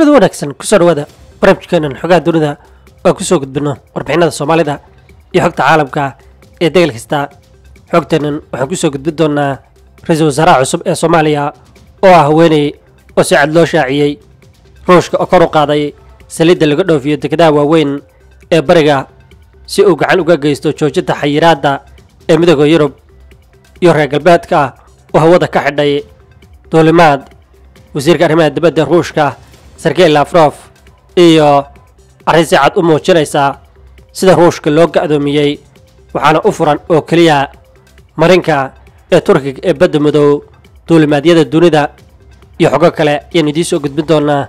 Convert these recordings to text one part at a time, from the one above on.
kulada wanaagsan kusoo dhawaada barnaamijkeenan xogaha dunida oo kusoo gudbino warbixinada soomaalida iyo xogta caalamka ee degel kasta xogteennan waxaan kusoo gudbin doonaa ra-iisul wasaaraha cusub ee soomaaliya oo ah haweeney oo si cad loo shaaciyey ruushka oo kor u qaaday saliidda laga dhoofiyo dekedaha waaweyn ee bariga si uu gacan uga geysto joojinta xayiraadda ee midooda yurub iyo reer galbeedka oo hawada ka xidhay duulimaad wasiirka arrimaha dibadda ruushka sergey lafrof iyo arrin si cad u muujinaysa sida ruushka loo ga'doomiyey waxaana u furan oo keliya marinka ee turkiga ee badda madow duulimaadyada dunida iyo xogo kale ayaan idiin soo gudbin doonaa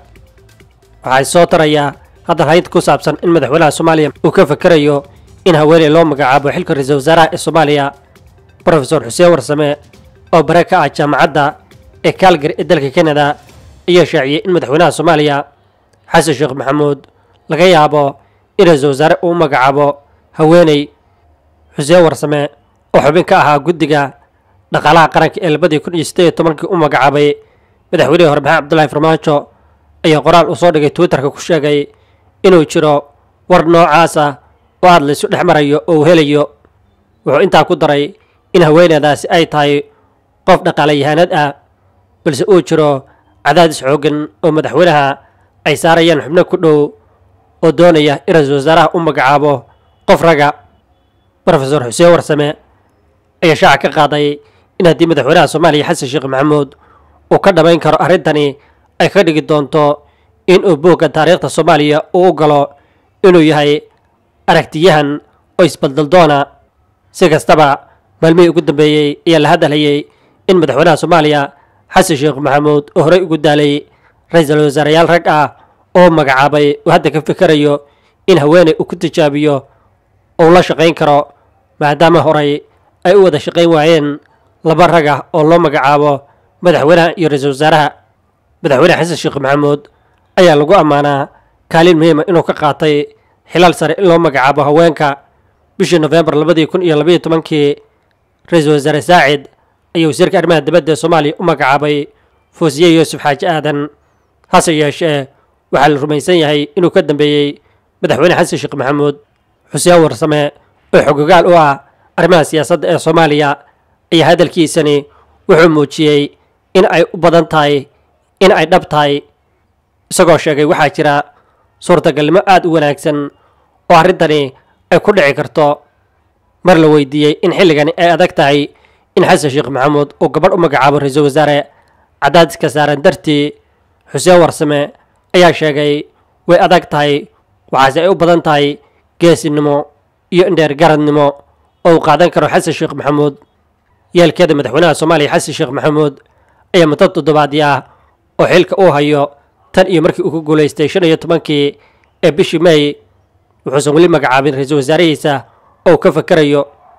waxaa soo tarayaa haddan haynta ku saabsan in madaxweynaha soomaaliya uu ka fakerayo in haweeney loo magacaabo xilka ra-iisul wasaaraha ee soomaaliya brofesor xuseen warsame oo bare ka ah jaamacadda ee kaalgari ee dalka kanada ayaa shaaciyey in madaxweynaha soomaaliya xasan sheekh maxamuud laga yaabo in ra-iisul wasaare uu magacaabo haweeney xuseen warsame oo xubin ka ahaa guddiga dhaqaalaha qaranka ee labadii kun iyo siddeed iyo tobankii u magacaabay madaxweynihii hore maxamed cabdullaahi farmaajo ayaa qoraal uu soo dhigay twitterka ku sheegay inuu jiro war noocaas ah oo aad laysu dhex marayo oo uu helayo wuxuu intaa ku daray in haweeneydaasi ay tahay qof dhaqaalayahanad ah balse uu jiro cadaadis xooggan oo madaxweynaha ay saarayaan xubno ku dhow oo doonaya in ra-iisul wasaaraha u magacaabo qof raga brofesor xuseen warsame ayaa shaaca ka qaaday in haddii madaxweynaha soomaaliya xasan sheekh maxamuud uu ka dhammayn karo arrintani ay ka dhigi doonto in uu boogga taariikhda soomaaliya uu u galo inuu yahay aragtiyahan oo isbaldaldoona si kastaba maalmihii ugu dambeeyey ayaa la hadalhayey in madaxweynaha soomaaliya xasan sheekh maxamuud oo horey ugu daalay ra-iisul wasaarayaal rag ah oo magacaabay uu hadda ka fikerayo in haweeney uu ku tijaabiyo uu la shaqayn karo maadaama horey ay u wada shaqayn waayeen laba rag ah oo loo magacaabo madaxweynaha iyo ra-iisul wasaaraha madaxweyne xasan sheekh maxamuud ayaa lagu ammaanaa kaalin muhiima inuu ka qaatay xilaal sare in loo magacaabo haweenka bishii nofembar labadii kun iyo labaiyo tobankii ra-iisul wasaare saacid ayaa wasiirka arrimaha dibadda ee soomaaliya u magacaabay foosiye yuusuf xaaji aadan hase yeeshee waxaa la rumaysan yahay inuu ka dambeeyey madaxweyne xasan sheekh maxamuud xuseen warsame oo xogogaal u ah arrimaha siyaasadda ee soomaaliya ayaa hadalkiisani wuxuu muujiyey in ay u badan tahay in ay dhab tahay isagoo sheegay waxaa jira suurtagalnimo aada u wanaagsan oo arrintani ay ku dhici karto mar la weydiiyey in xilligani ay adag tahay in xasan sheekh maxamuud uu gabadh u magacaabo ra-iisul wasaare cadaadiska saaran dartii xuseen warsame ayaa sheegay way adag tahay waxaase ay u badan tahay geesinimo iyo indheergaradnimo oo uu qaadan karo xasan sheekh maxamuud yeelkeeda madaxweynaha soomaaliya xasan sheekh maxamuud ayaa muddo toddobaadii ah oo xilka uu hayo tan iyo markii uu ku guulaystay shan iyo tobankii ee bishii may wuxuusan weli magacaabin ra-iisul wasaarihiisa oo ka fakerayo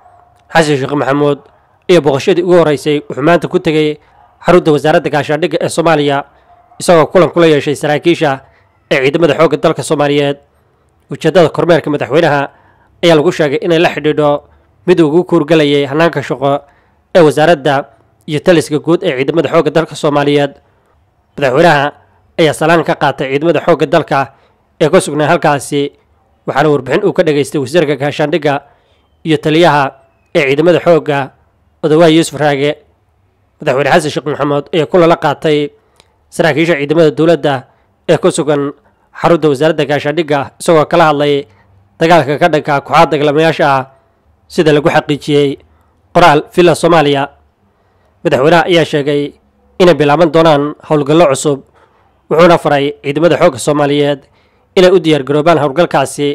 xasan sheekh maxamuud iyo boqoshadii ugu horreysay wuxuu maanta ku tegey xarunta wasaaradda gaashaandhigga ee soomaaliya isagoo kulan kula yeeshay saraakiisha ee ciidamada xoogga dalka soomaaliyeed ujeeddada kormeerka madaxweynaha ayaa lagu sheegay inay la xidhiidho mid ugu kuurgalayay hannaanka shaqo ee wasaaradda iyo taliska guud ee ciidamada xoogga dalka soomaaliyeed madaxweynaha ayaa salaan ka qaatay ciidamada xoogga dalka ee ka sugnaa halkaasi waxaana warbixin uu ka dhageystay wasiirka gaashaandhigga iyo taliyaha ee ciidamada xoogga odawaay yuusuf raage madaxweyne xasan sheekh maxamuud ayaa kulala qaatay saraakiisha ciidamada dowladda ee ku sugan xarunta wasaaradda gaashaandhigga isagoo kala hadlay dagaalka ka dhanka kooxaad dagaalamayaasha ah sida lagu xaqiijiyey qoraal villa soomaaliya madaxweynaha ayaa sheegay inay bilaaban doonaan howlgallo cusub wuxuuna faray ciidamada xoogga soomaaliyeed inay u diyaargaroobaan howlgalkaasi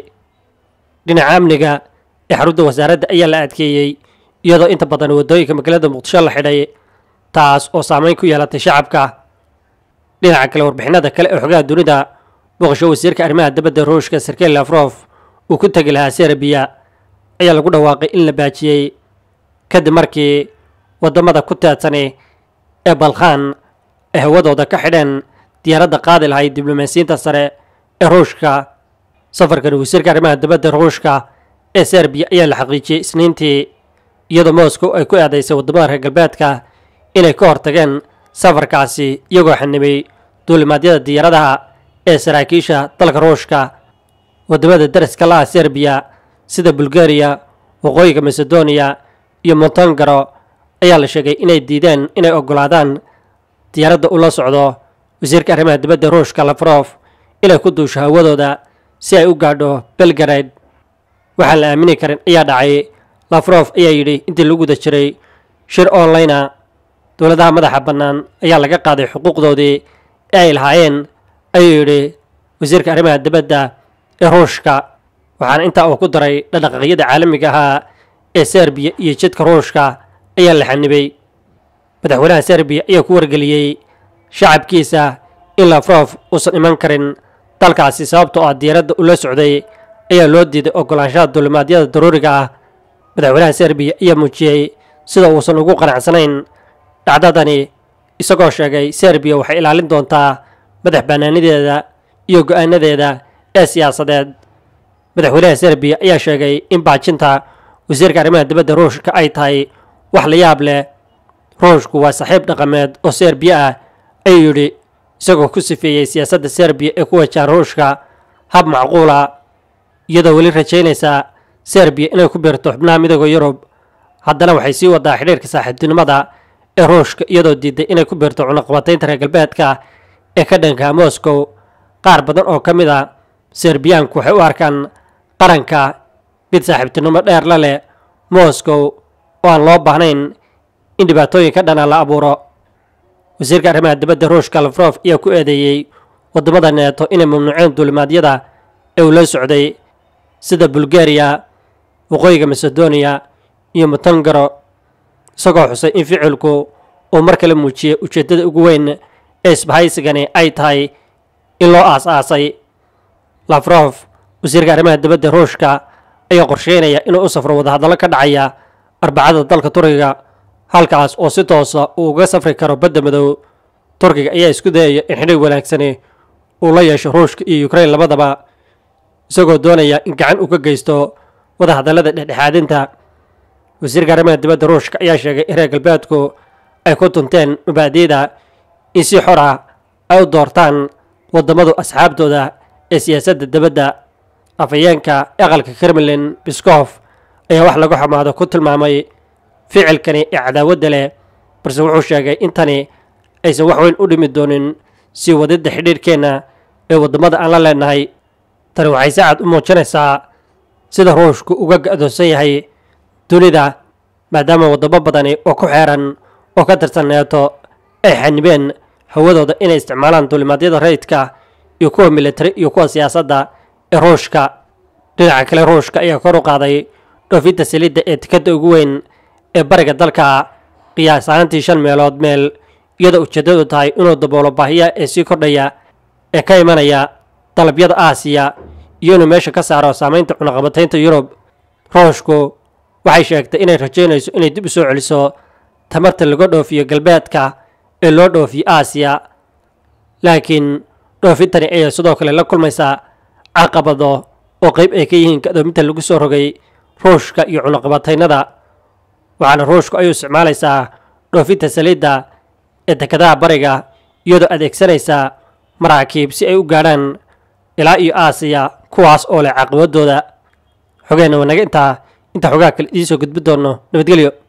dhinaca amniga ee xarunta wasaaradda ayaa la adkeeyey iyadoo inta badan waddooyinka magaalada muqdisho la xidhay taas oo saameyn ku yeelatay shacabka dhinaca kale warbixinada kale ee xogaha dunida boqosho wasiirka arrimaha dibadda ruushka sergey lafrof uu ku tegi lahaa serbiya ayaa lagu dhawaaqay in la baajiyey kadib markii waddamada ku teedsani ee balkhan ay hawadooda ka xidheen diyaaradda qaadi lahayd diblomaasiyiinta sare ee ruushka safarkan wasiirka arrimaha dibadda ruushka ee serbiya ayaa la xaqiijiyey isniintii iyadoo moscow ay ku eedaysay waddamada reer galbeedka inay ka hortageen safarkaasi iyagoo xanibay duulimaadyada diyaaradaha ee saraakiisha dalka ruushka waddamada daraska laha serbiya sida bulgariya waqooyiga macedonia iyo montongaro ayaa la sheegay inay diideen inay oggolaadaan diyaaradda ula socdo wasiirka arrimaha dibadda ruushka lafrof inay ku duusho hawadooda si ay u gaadho belgarade waxaan la aamini karin ayaa dhacay lafrof ayaa yidhi intii lagu guda jiray shir onlinea dowladaha madaxa bannaan ayaa laga qaaday xuquuqdoodii ee ay lahaayeen ayuu yidhi wasiirka arrimaha dibadda ee ruushka waxaana intaa uu ku daray dhaqdhaqaaqyada caalamiga ahaa ee serbiya iyo jidka ruushka ayaa la xanibay madaxweynaha serbiya ayaa ku wargeliyey shacabkiisa in lafrof uusan iman karin dalkaasi sababtoo ah diyaaradda ula socday ayaa loo diiday oggolaanshaha duulimaadyada daruuriga ah madaxweynaha serbiya ayaa muujiyey sida uusan ugu qanacsanayn dhacdadani isagoo sheegay serbiya waxay ilaalin doontaa madax bannaanideeda iyo go'aanadeeda ee siyaasadeed madaxweynaha serbiya ayaa sheegay in baajinta wasiirka arrimaha dibadda ruushka ay tahay wax la yaab leh ruushku waa saaxiib dhaqameed oo serbiya ah ayuu yidhi isagoo ku sifeeyey siyaasadda serbiya ee ku wajahan ruushka hab macquula iyadoo weli rajaynaysa serbiya inay ku biirto xubnaha midooda yurub haddana waxay sii wadaa xidhiirka saaxiibtinimada ee ruushka iyadoo diiday inay ku biirto cunaqabataynta reer galbeedka ee ka dhanka moscow qaar badan oo ka mid a serbiyaanku waxay u arkaan qaranka mid saaxiibtinimo dheer la leh moscow oo aan loo baahnayn in dhibaatooyin ka dhana la abuuro wasiirka arrimaha dibadda ruushka lafrof ayaa ku eedeeyey waddamada neeto inay mamnuuceen duulimaadyada ee uu la socday sida bulgariya waqooyiga macedonia iyo montongaro isagoo xusay in ficilku uu mar kale muujiyey ujeeddada ugu weyn ee isbahaysigani ay tahay in loo aas-aasay lafrof wasiirka arrimaha dibadda ruushka ayaa qorsheynaya inuu u safro wadahadallo ka dhacaya arbacada dalka turkiga halkaas oo si toosa uu uga safri karo badda madow turkiga ayaa isku dayaya in xidhiir wanaagsani uu la yeesho ruushka iyo ukrain labadaba isagoo doonaya in gacan uu ka geysto wadahadallada dhexdhexaadinta wasiirka arrimaha dibadda ruushka ayaa sheegay in reer galbeedku ay ku tunteen mabaadi'da in si xor ah ay u doortaan waddamadu asxaabtooda ee siyaasadda dibadda afhayeenka aqalka kremlin biskof ayaa wax lagu xumaado ku tilmaamay ficilkani ee cadaawadda leh balse wuxuu sheegay in tani aysan wax weyn u dhimi doonin sii wadidda xidhiirhkeenna ee waddamada aan la leenahay tani waxay si cad u muujinaysaa sida ruushku uga ga-doonsan yahay dunida maadaama waddamo badani oo ku xeeran oo ka tirsan neeto ay xanibeen hawadooda inay isticmaalaan duulimaadyada rayidka iyo kuwa militari iyo kuwa siyaasadda ee ruushka dhinaca kale ruushka ayaa kor u qaaday dhoofinta saliidda ee tikadda ugu weyn ee bariga dalka qiyaas ahaantii shan meelood meel iyadoo ujeeddadu tahay inuu daboolo baahiya ee sii kordhaya ee ka imanaya dalabyada aasiya iyo inuu meesha ka saaro saamaynta cunaqabataynta yurub ruushku waxay sheegtay inay rajaynayso inay dib u soo celiso tamarta laga dhoofiyo galbeedka ee loo dhoofiyo aasiya laakiin dhoofintani ayaa sidoo kale la kulmaysaa caqabado oo qayb ay ka yihiin kadoominta lagu soo rogay ruushka iyo cunaqabataynada waxaana ruushku ayuu isticmaalaysaa dhoofinta saliidda ee dekadaha bariga iyadoo adeegsanaysaa maraakiib si ay u gaadhaan ilaa iyo aasiya kuwaas oo leh caqabadooda xogeenna wanaga intaa inta xogaa kale idiin soo gudbi doonno nabadgelyo